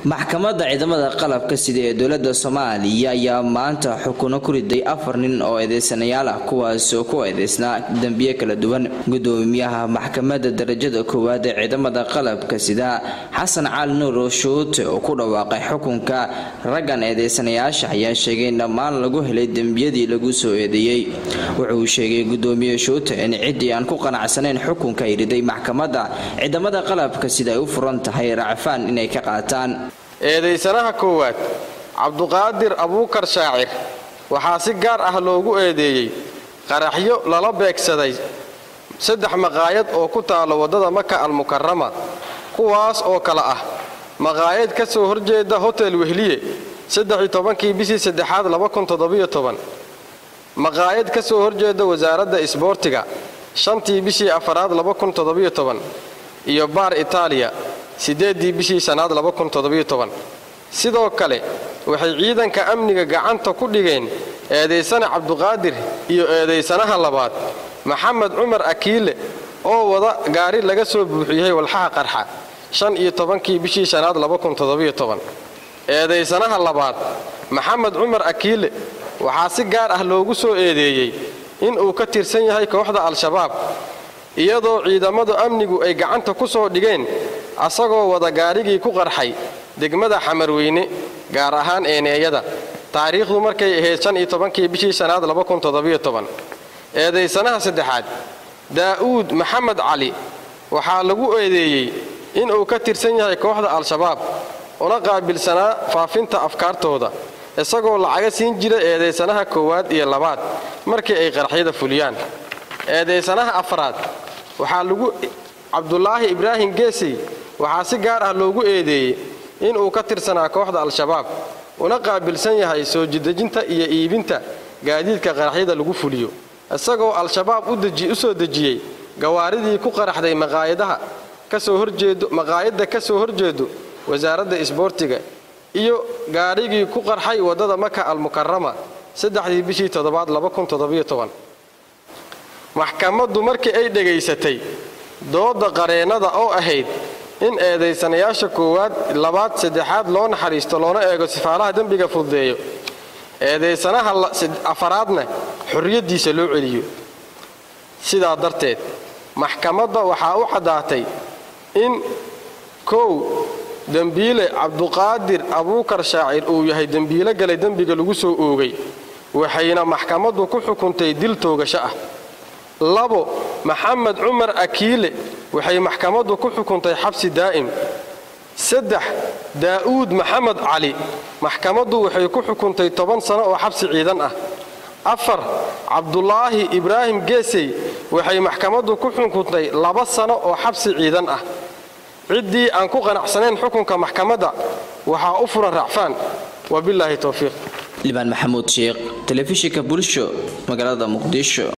maxkamadda ciidamada qalabka sida ee dowlada soomaaliya ayaa maanta xukuno ku riday afar nin oo eedeysanayaal ah kuwaasoo ku eedeysnaa dembiye kala duwan gudoomiyaha maxkamadda darajada koowaad ee ciidamada qalabka sida xasan cali nuur shuute oo ku dhawaaqay xukunka raggan eedeysanayaasha ayaa sheegay in dhammaan lagu helay dembiyadii lagu soo eedeeyey wuxuu sheegay gudoomiye shuute in ciddii aan ku qanacsanayn xukunka ay riday maxkamadda ciidamada qalabka sida ay u furan tahay racfaan inay ka qaataan eedaysanaha koowaad cabduqaadir abuukar shaacir waxaa si gaar ah loogu eedeeyey qaraxyo lala beegsaday saddex maqaayad oo ku taalo waddada maka almukarama kuwaas oo kale ah maqaayad ka soo horjeeda hotel wehliye kii bishii saddexaad maqaayad ka soo horjeeda wasaaradda isboortiga shantii bishii afaraad iyo baar itaaliya siddeeddii bishii sannaad sidoo kale waxay ciidanka amniga gacanta ku dhigeen eedaysane cabduqaadir iyo eedaysanaha labaad maxamed cumar akiile oo wada gaari laga soo buuxiyey walxaha qarxa shan iyo tobankii bishii shanaad eedaysanaha labaad maxamed cumar akiile waxaa si gaar ah loogu soo eedeeyey inuu ka tirsan yahay kooxda al-shabaab iyadoo ciidamadu amnigu ay gacanta ku soo dhigeen asagoo wada gaarigii ku qarxay degmada xamarweyne gaar ahaan eeneeyada taariikhdu markay ahayd shan iyo tobankii bishii shanaad eedaysanaha saddexaad daa'uud maxamed cali waxaa lagu eedeeyey inuu ka tirsan yahay kooxda al-shabaab una qaabilsanaa faafinta afkaartooda isagoo lacaga siin jira eedaysanaha koowaad iyo labaad markii ay qaraxyada fuliyaan eedaysanaha afraad waxaa lagu cabdulaahi ibraahim geesey waxaa si gaar ah loogu eedeeyey inuu ka tirsanaa kooxda al-shabaab una qaabilsan yahay soo jidejinta iyo iibinta gaadiidka qaraxyada lagu fuliyo isagoo al-shabaab u soo dejiyey gawaaridii ku qaraxday maqaayadda ka soo horjeedo wasaaradda isboortiga iyo gaarigii ku qarxay waddada maka almukarama saddexdii bishii toddobaad maxkamaddu markii ay dhegaysatay dooda qareennada oo ahayd in eedaysanayaasha koowaad labaad saddexaad loo naxariisto loona eego sifaalaha dembiga fududeeyo eedaysanaha afaraadna xorriyaddiisa loo celiyo sidaa darteed maxkamadda waxaa u caddaatay in kow dembiile cabduqaadir abuukar shaacir uu yahay dembiilo galay dembiga lagu soo oogay waxayna maxkamaddu ku xukuntay dil toogasho ah labo maxamed cumar akiile waxay maxkamaddu ku xukuntay xabsi daa'im saddex daa'uud maxamed cali maxkamaddu waxay ku xukuntay toban sano oo xabsi ciidan ah afar cabdulaahi ibraahim geesey waxay maxkamaddu ku xukuntay laba sano oo xabsi ciidan ah ciddii aan ku qanacsanayn xukunka maxkamadda waxaa u furan racfaan wabilaahi towfiiq libaan maxamuud sheekh telefishinka bulsho magaalada muqdisho